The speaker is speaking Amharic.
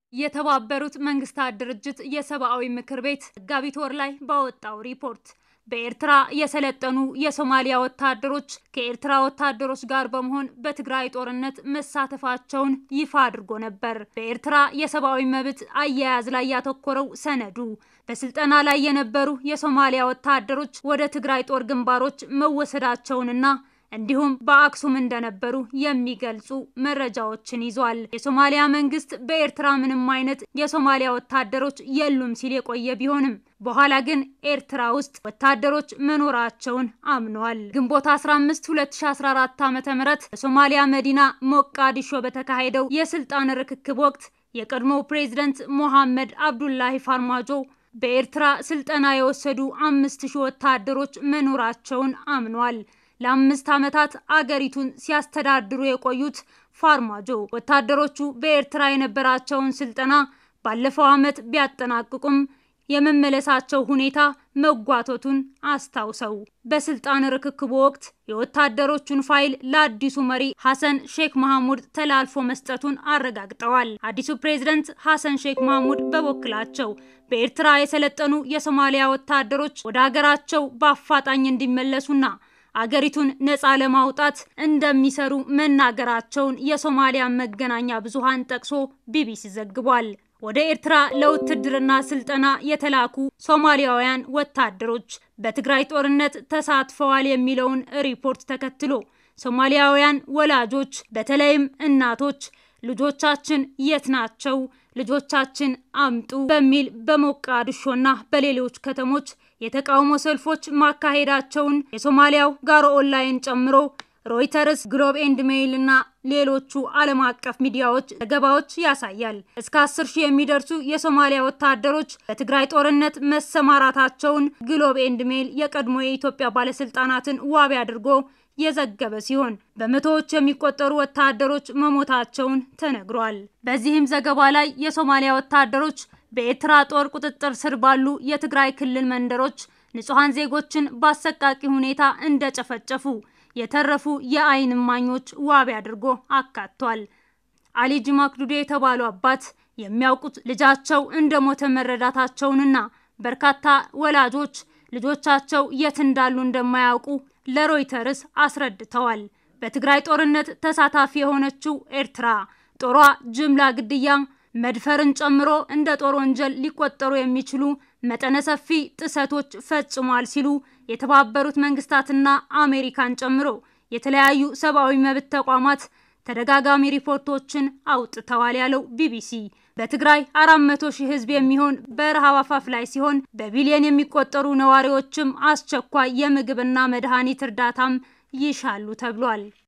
የተባበሩት መንግስታት ድርጅት የሰብአዊ ምክር ቤት መጋቢት ወር ላይ ባወጣው ሪፖርት በኤርትራ የሰለጠኑ የሶማሊያ ወታደሮች ከኤርትራ ወታደሮች ጋር በመሆን በትግራይ ጦርነት መሳተፋቸውን ይፋ አድርጎ ነበር። በኤርትራ የሰብአዊ መብት አያያዝ ላይ ያተኮረው ሰነዱ በስልጠና ላይ የነበሩ የሶማሊያ ወታደሮች ወደ ትግራይ ጦር ግንባሮች መወሰዳቸውንና እንዲሁም በአክሱም እንደነበሩ የሚገልጹ መረጃዎችን ይዟል። የሶማሊያ መንግስት በኤርትራ ምንም አይነት የሶማሊያ ወታደሮች የሉም ሲል የቆየ ቢሆንም በኋላ ግን ኤርትራ ውስጥ ወታደሮች መኖራቸውን አምኗል። ግንቦት 15 2014 ዓ.ም በሶማሊያ መዲና ሞቃዲሾ በተካሄደው የስልጣን ርክክብ ወቅት የቀድሞው ፕሬዝደንት ሞሐመድ አብዱላሂ ፋርማጆ በኤርትራ ስልጠና የወሰዱ አምስት ሺህ ወታደሮች መኖራቸውን አምኗል። ለአምስት ዓመታት አገሪቱን ሲያስተዳድሩ የቆዩት ፋርማጆ ወታደሮቹ በኤርትራ የነበራቸውን ስልጠና ባለፈው ዓመት ቢያጠናቅቁም የመመለሳቸው ሁኔታ መጓተቱን አስታውሰው በስልጣን ርክክቡ ወቅት የወታደሮቹን ፋይል ለአዲሱ መሪ ሐሰን ሼክ መሐሙድ ተላልፎ መስጠቱን አረጋግጠዋል። አዲሱ ፕሬዝደንት ሐሰን ሼክ መሐሙድ በበኩላቸው በኤርትራ የሰለጠኑ የሶማሊያ ወታደሮች ወደ ሀገራቸው በአፋጣኝ እንዲመለሱና አገሪቱን ነፃ ለማውጣት እንደሚሰሩ መናገራቸውን የሶማሊያ መገናኛ ብዙሃን ጠቅሶ ቢቢሲ ዘግቧል። ወደ ኤርትራ ለውትድርና ስልጠና የተላኩ ሶማሊያውያን ወታደሮች በትግራይ ጦርነት ተሳትፈዋል የሚለውን ሪፖርት ተከትሎ ሶማሊያውያን ወላጆች በተለይም እናቶች ልጆቻችን የት ናቸው? ልጆቻችን አምጡ በሚል በሞቃዲሾና በሌሎች ከተሞች የተቃውሞ ሰልፎች ማካሄዳቸውን የሶማሊያው ጋሮ ኦንላይን ጨምሮ ሮይተርስ፣ ግሎብ ኤንድ ሜይል እና ሌሎቹ ዓለም አቀፍ ሚዲያዎች ዘገባዎች ያሳያል። እስከ አስር ሺህ የሚደርሱ የሶማሊያ ወታደሮች በትግራይ ጦርነት መሰማራታቸውን ግሎብ ኤንድ ሜይል የቀድሞ የኢትዮጵያ ባለስልጣናትን ዋቢ አድርጎ የዘገበ ሲሆን በመቶዎች የሚቆጠሩ ወታደሮች መሞታቸውን ተነግሯል። በዚህም ዘገባ ላይ የሶማሊያ ወታደሮች በኤርትራ ጦር ቁጥጥር ስር ባሉ የትግራይ ክልል መንደሮች ንጹሐን ዜጎችን በአሰቃቂ ሁኔታ እንደጨፈጨፉ የተረፉ የዓይን እማኞች ዋቢ አድርጎ አካቷል። አሊ ጅማክዱዴ የተባሉ አባት የሚያውቁት ልጃቸው እንደሞተ መረዳታቸውንና በርካታ ወላጆች ልጆቻቸው የት እንዳሉ እንደማያውቁ ለሮይተርስ አስረድተዋል። በትግራይ ጦርነት ተሳታፊ የሆነችው ኤርትራ ጦሯ ጅምላ ግድያ፣ መድፈርን ጨምሮ እንደ ጦር ወንጀል ሊቆጠሩ የሚችሉ መጠነ ሰፊ ጥሰቶች ፈጽሟል ሲሉ የተባበሩት መንግስታትና አሜሪካን ጨምሮ የተለያዩ ሰብአዊ መብት ተቋማት ተደጋጋሚ ሪፖርቶችን አውጥተዋል ያለው ቢቢሲ በትግራይ አራት መቶ ሺህ ህዝብ የሚሆን በረሃብ አፋፍ ላይ ሲሆን በቢሊዮን የሚቆጠሩ ነዋሪዎችም አስቸኳይ የምግብና መድኃኒት እርዳታም ይሻሉ ተብሏል።